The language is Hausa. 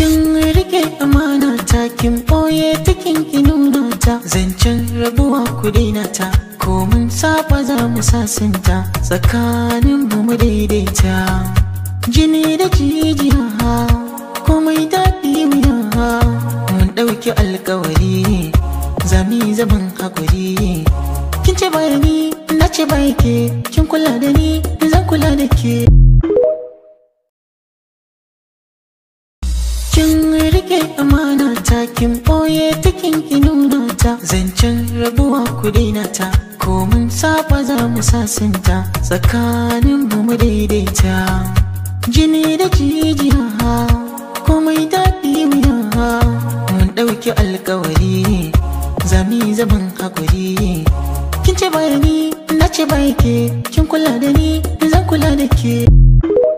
kin rike amana ta kin boye ta kin ki nuna ta zancen rabuwa ku daina ta ko mun saba za mu sasinta tsakanin mu mu daidaita jini da jijiya komai daɗi wuya mun ɗauki alkawari zami zaman hakuri kin ce bayani na ce bai ke kin kula da ni zan kula da ke kin rike amana ta kin boye ta kin ki nuna ta zancen rabuwa ku daina ta ko mun saba za mu sasinta tsakanin mu mu daidaita jini da jijiya komai daɗi wuya mun ɗauki alkawari zami zaman hakuri kin ce bayani na ce bai ke kin kula da ni zan kula da ke